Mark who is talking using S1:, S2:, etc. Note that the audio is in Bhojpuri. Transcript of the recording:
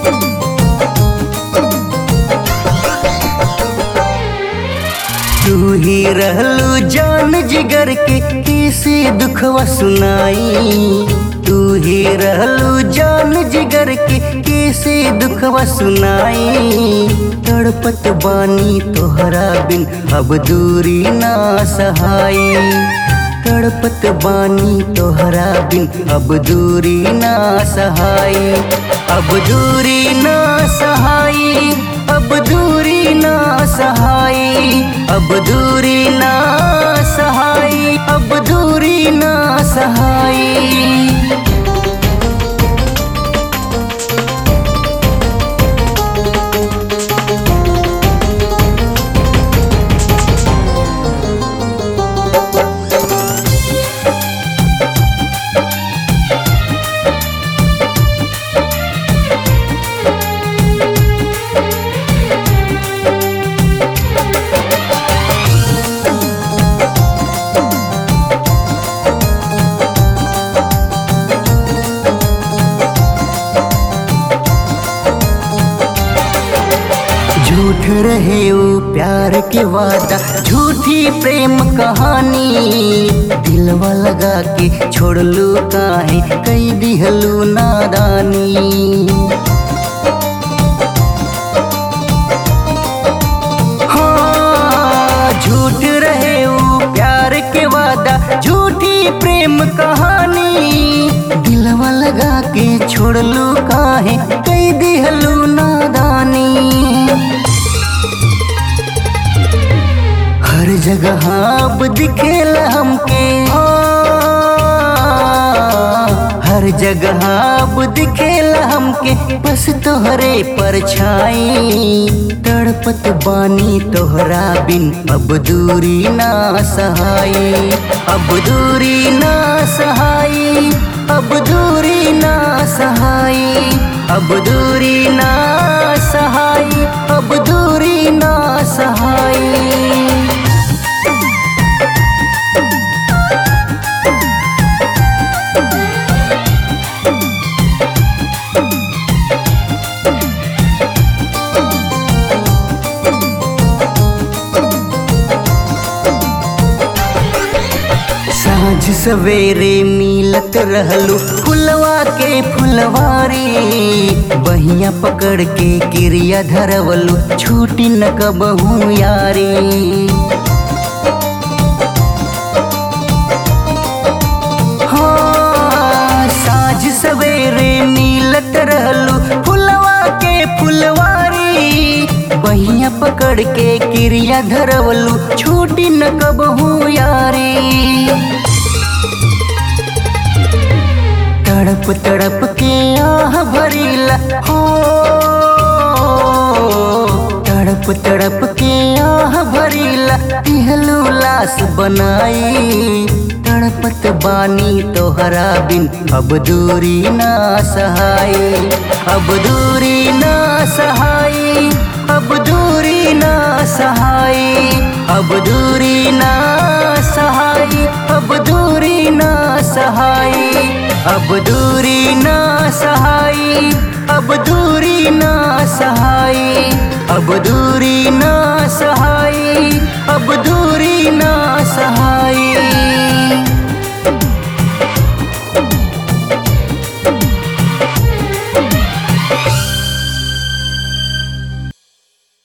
S1: तू ही रहलू जान जिगर के किसी दुखवा सुनाई तू ही रहलू जान जिगर के किसी दुखवा सुनाई तड़पत बानी तोहरा बिन अब दूरी ना सहाई तड़पत बानी तोहरा बिन अब दूरी ना सहाई अब दूरी ना सहाई अब दूरी ना सहाई अब दूरी ना सहाई अब दूरी ना सहाई झूठ रहे वो प्यार के वादा झूठी प्रेम कहानी दिलवा लगा के छोड़ लू काहे कई दिहलू नादानी हाँ, झूठ रहे वो प्यार के वादा झूठी प्रेम कहानी दिलवा लगा के छोड़ लू काहे कई दिहलू नादानी हर जगह अब दिखेला हमके हाँ, हर जगह अब दिखेला हमके बस तोहरे परछाई तड़पत बानी तोहरा बिन अब दूरी ना सहाई अब दूरी ना सहाई अब दूरी ना सहाई अब दूरी ना सहाई अब दूरी ना सहाई साँझ सवेरे मिलत रहलू फुलवा के फुलवारी बहिया पकड़ के क्रिया धरवलू छूटी न कबहू यारी हाँ, साँझ सवेरे मिलत रहलू फुलवा के फुलवारी बहिया पकड़ के क्रिया धरवलू छूटी न कबहू यारी तड़प तड़प के आह भरीला हो तड़प तड़प के आह भरीला तिहलू लाश बनाई तड़पत बानी तोहरा बिन अब दूरी ना सहाई अब दूरी ना सहाई अब दूरी ना सहाई अब दूरी ना सहाई अब दूरी ना सहाई अब दूरी ना सहाई अब दूरी ना सहाई अब दूरी ना सहाई अब दूरी